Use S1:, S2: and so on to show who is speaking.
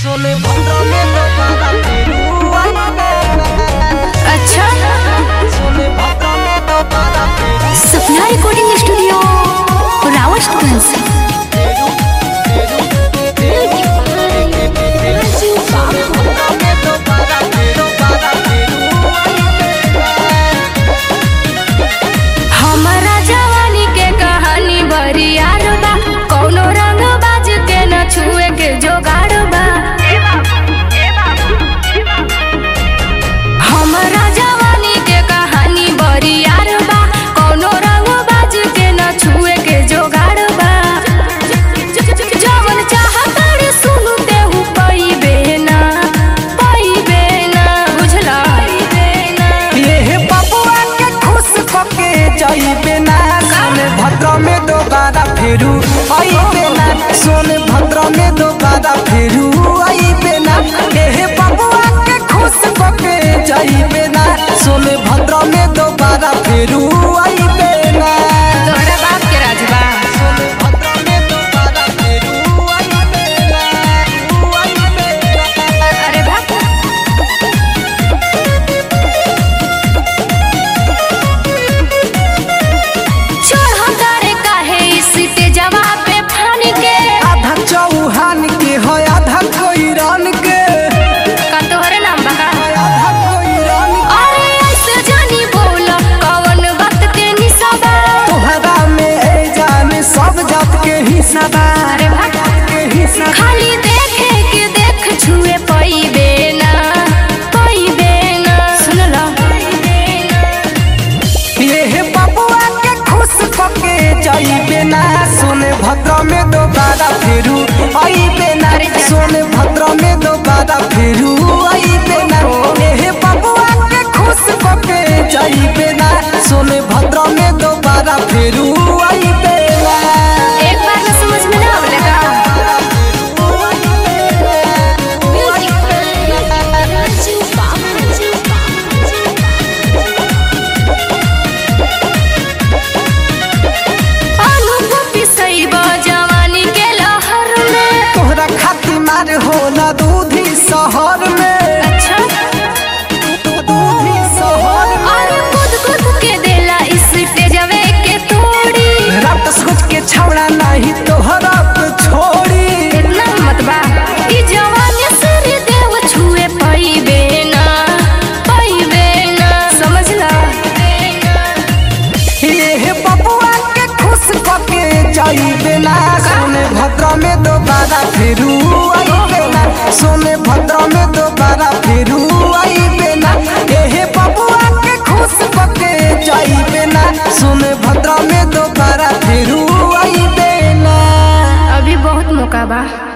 S1: सोने भद्र में दोबारा फिरू
S2: अच्छा
S1: सोने भद्र में दोबारा फिरू
S2: सपना रिकॉर्डिंग स्टूडियो रावतगंज
S1: सोने भद्र में दोबारा फिरू दोबारा
S2: हमारा जवानी के कहानी बड़ी यार बा कौनो रंग बाज के न छुए के जोगाड़ बा हमारा जवानी के कहानी बड़ी यार बा कौनो रंग बाज के न छुए के जोगाड़ बा जवन चाहताड़ी सुनु तेहू पईबे ना पईबे ना बुझला
S1: ये बबुआ के खुश कके जाइबे ना सोने भद्र में दोबारा फिरू आइबे ना सोने भद्र में दोबारा फिरू आइबे ना ये बबुआ के खुश कके जाइबे ना सोने भद्र में दोबारा फिरू आइबे ना
S2: तोहरा बाप के राज बा
S1: सोने भद्र में दोबारा फिरू आइबे ना आइबे ना
S2: अरे बाप चढ़ करे काहे इस तेजवा पे फानी के
S1: आधा चौहान के है आधा कोईरान के
S2: का तोहरे नाम बका
S1: आधा कोईरान के
S2: अरे ऐसे जानी बोल कौन वक्त के निसबा
S1: तोहरा में ए जान सब जात के हिस्सा बा
S2: अरे भाग
S1: के हिस्सा
S2: खाली देखे के देख छुए पईबे ना पईबे ना सुन लो
S1: ये बबुआ के खुश कके जाइबे ना सोने भद्र में दोबारा फिरू आइबे ना सोने भद्र में दोबारा फिरू आइबे ना ये बबुआ के खुश कके जाइबे ना सोने भद्र में दोबारा फिरू आइबे ना
S2: एक बार में समझ में ना आवले का अनुभूति सही बा जवानी के लहर में
S1: तोहरा खातिर मार होला दूधी शहर में
S2: अच्छा
S1: दूधी शहर में
S2: अरे खुद खुद के देला इस तेजवे के तोड़ी
S1: रात सोच के छौड़ा नहीं तोहरा पे छोड़ी
S2: इतना मत बा ई जवानी सूर्य देव छुए पईबे ना पईबे ना समझ ला
S1: ये बबुआ के खुश कके जाइबे ना सोने भद्र में दोबारा फिरू आइबे ना सोने भद्र में दोबारा फिरू आइबे ना ये बबुआ के खुश कके जाइबे ना सोने भद्र में दोबारा फिरू आइबे ना
S2: अभी बहुत मौका बा